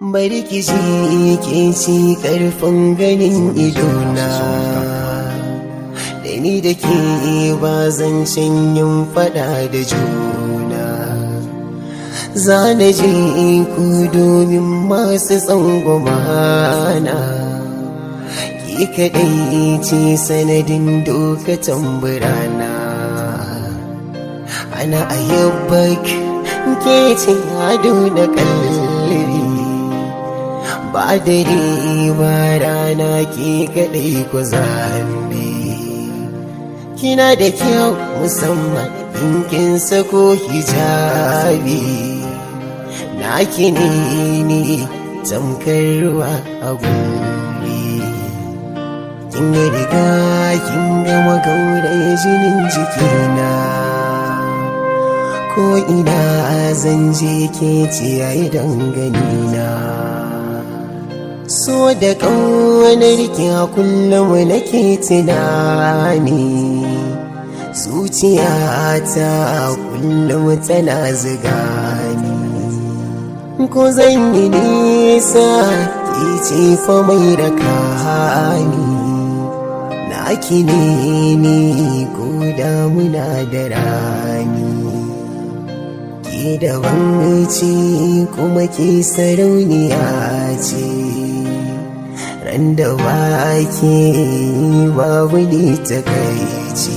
bari ki ji ke ci karfin ganin idona da ni da ke ba zancen yin fada da juna za na je ku domin masu tsangwamana ki kaɗai ce sanadin dokatan birana ana ayyabak ke ce ado da kalli ba dare ba rana ke kaɗai ku zambe kina da kyau musamman in kin sako hijabi naki ne ne tamkar ruwa a guri kin ga riga kin gama gauraye jinin jikina ko ina zan je ke ciyayi danganina so da ƙaunar ki a kullum nake tunani zuciyata a kullum tana ziga ni ko zan yi nisa ki ce fa mai da kani naki ne ni ko damuna da rani ki da ce kuma ki sarauniya ce ran da wake babu ne ta kai ce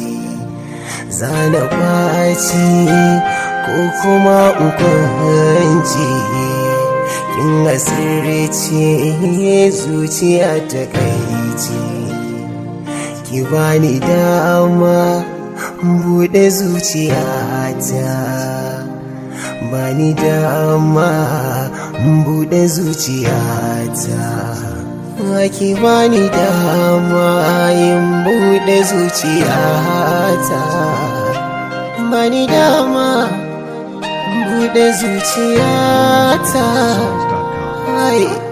zana kwaci ko kuma ukwanci kin asirce zuciya ta kai ce ki bani dama buɗe zuciyata bani dama buɗe zuciyata ki bani dama yin buɗe zuciyata bani dama buɗe zuciyata Ai.